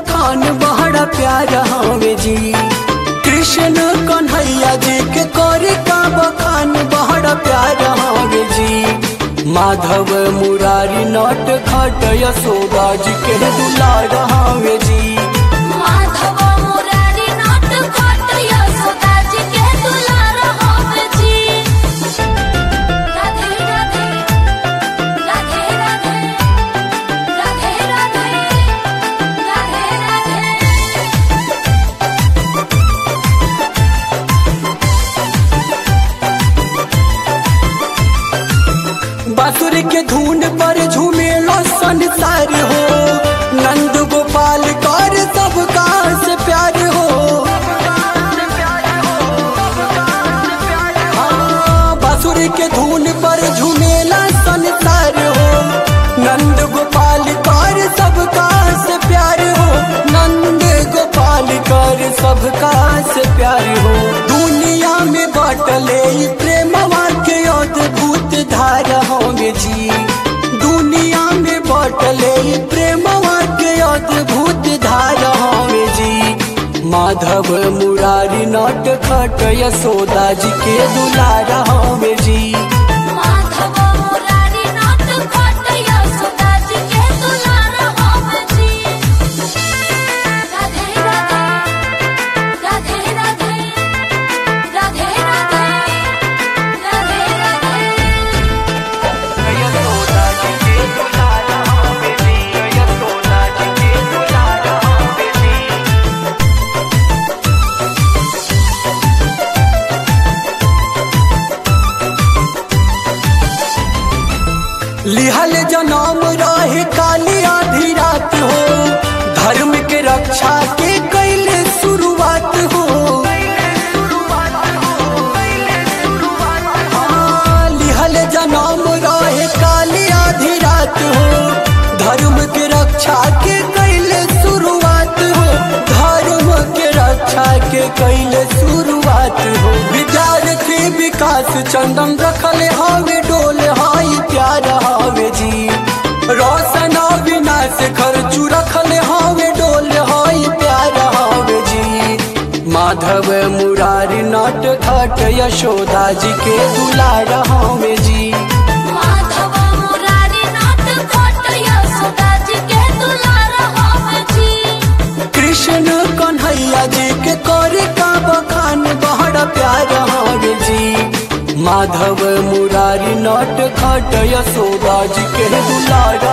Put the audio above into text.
बखान बड़ा प्यार हवे जी कृष्ण कन्हैया जी के करे का बखान बड़ा प्यार हवे जी माधव मुरारी नट खट यशोदा जी के दुलार हवे जी माधव मुरारी नट खट यशोदा जी के दुलार होवे जी राधे राधे राधे राधे राधे राधे राधे राधे बासुर के धुन पर झूमेलो संसार हो नंद गोपाल कर सबका से प्यार हो हाँ, बासुर के धुन पर झूमेला संसार हो नंद गोपाल कर सबका से प्यार हो नंद गोपाल कर सबका से प्यार हो दुनिया में बाटले ई प्रेमवा के अद्भुत धारा होंगे जी दुनिया में बाटले ई प्रेमवा के अद्भुत धारा होंगे जी माधव मुरारी नट खट यशोदा जी के दुलारा होंगे जी माधव मुरारी नट खट यशोदा जी के दुलार होवे जी राधे राधे राधे राधे राधे राधे राधे राधे यशोदा जी के दुलारा होंगे जी यशोदा जी के दुलारा होंगे जी लिहल जनम रहे काली आधी रात हो धर्म के रक्षा के कैले शुरुआत हो हाँ, लिहल जनम रहे काली आधी रात हो धर्म के रक्षा के कैले शुरुआत हो धर्म के रक्षा के कैले शुरुआत हो विद्यार्थी विकास चंदन रखले हवे डोल हाई प्यार हवे जी रोशन विनाश खर्चू रखले हवे डोल हाई प्यार हवे जी माधव मुरारी नट खट यशोदा जी के दुलार हवे जी माधव मुरारी नट खट यशोदा जी के दुलार होवे जी कृष्ण कन्हैया जी के करे का बखान बड़ा प्यार हवे जी माधव मुरारी नट खट यशोदा जी के दुलार